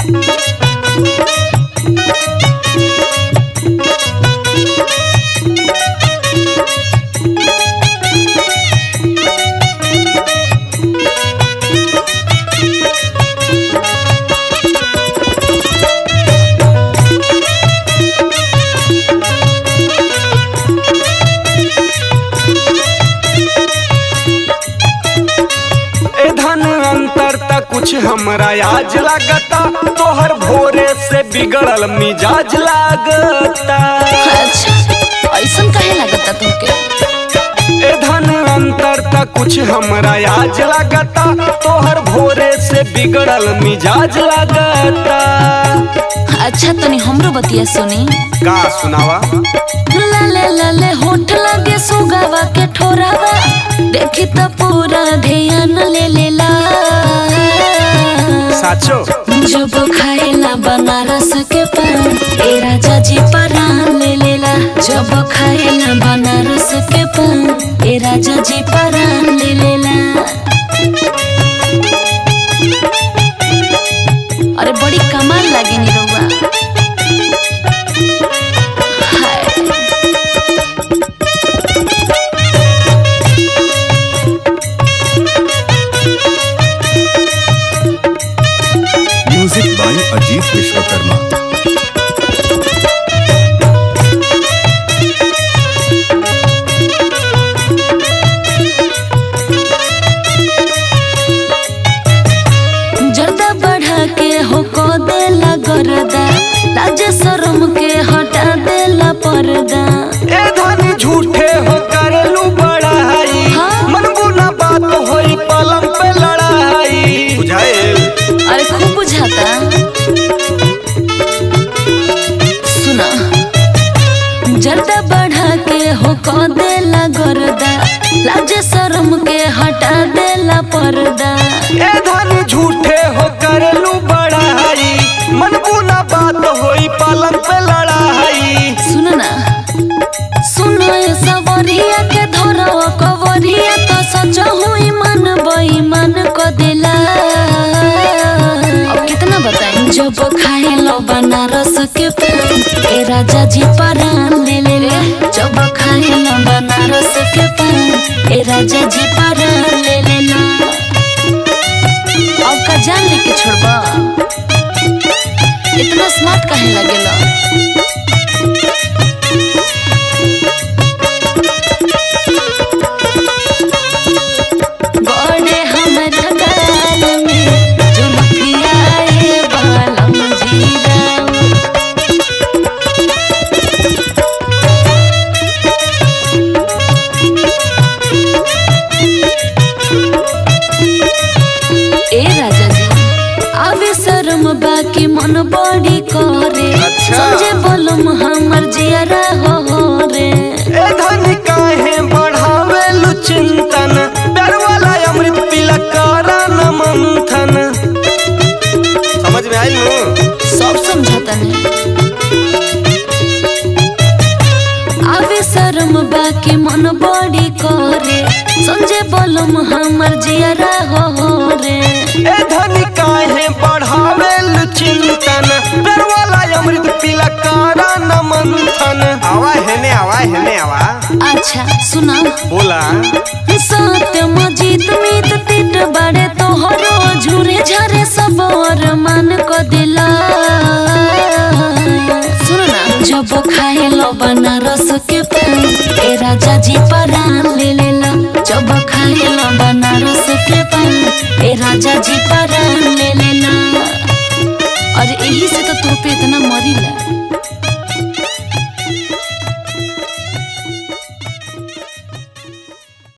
ए धन अंतर त कुछ हमरा आज लागता तोहर भोरे से बिगड़ल मिजाज लागता अच्छा ऐसन काहे लागता तुमके ए धन अंतर त कुछ हमरा आज लागता तोहर भोरे से बिगड़ल मिजाज लागता अच्छा तनी हमरो बतिया सुनी का सुनावा लाले लाले होठ लगे सुगावा के ठोरावा देखी त पूरा ध्यान ले लेला साचो जब खाएला बनारस के पान ए राजा जी परान ले लेला जब खाएला बनारस के पान ए राजा जी परान ले लेला अरे बड़ी कमाल लागे नी रउआ हाय म्यूजिक बाय अजीत विश्वकर्मा जर्दा बढ़ा के हो को देला गरदा लाज शरम के हटा देला पर्दा ए धन झूठे हो करलू बड़ाई हाँ? मन बुना बात होई पलंग पे लड़ाई बुझाएल अरे खूब बुझाता सुना जर्दा बढ़ा के हो को देला गरदा लाज शरम के हटा देला पर्दा ए धन झूठे हो करलू बड़ाई मन बुना बात होई पलंग पे लड़ाई सुन ना सुनो ये सवरिया के धरो कवरिया तो सच हुई मन बेईमान को दिला अब कितना बताएं जब खाए लो बनारस के पान ए राजा जी परान ले ले ले जब खाए लो बनारस के पान ए राजा जी परान ले ले ला अब का जान लेके छोड़बा इतना स्मार्ट काहे लगेला बड़े हमरा गाल में झुमकिया ए बालम जीराऊ ए राजा जी आवे शर्म बाकी मन बड़ी करे अच्छा। समझे बोलम हमर जियरा हो रे ए धन काहे बढ़ावेलू चिंतन प्यार वाला अमृत पिला करा न मंथन समझ में आइल नु सब समझता ने आवे शर्म बाकी मन बड़ी करे समझे बोलम हमर जियरा हो रे ए धन काहे बढ़ावेलू चिंतन प्यार वाला अमृत पिला करा न मंथन आवा हेने आवा हेने आवा अच्छा सुना बोला सत्य मजीत मीत तिट बड़े तोहरो झूरे झरे सब और मन को दिला सुन ना जब खाए लो बनारस के पान ए राजा जी परान ले लेला जब खाए लो बनारस के पान ए राजा जी परान ले लेला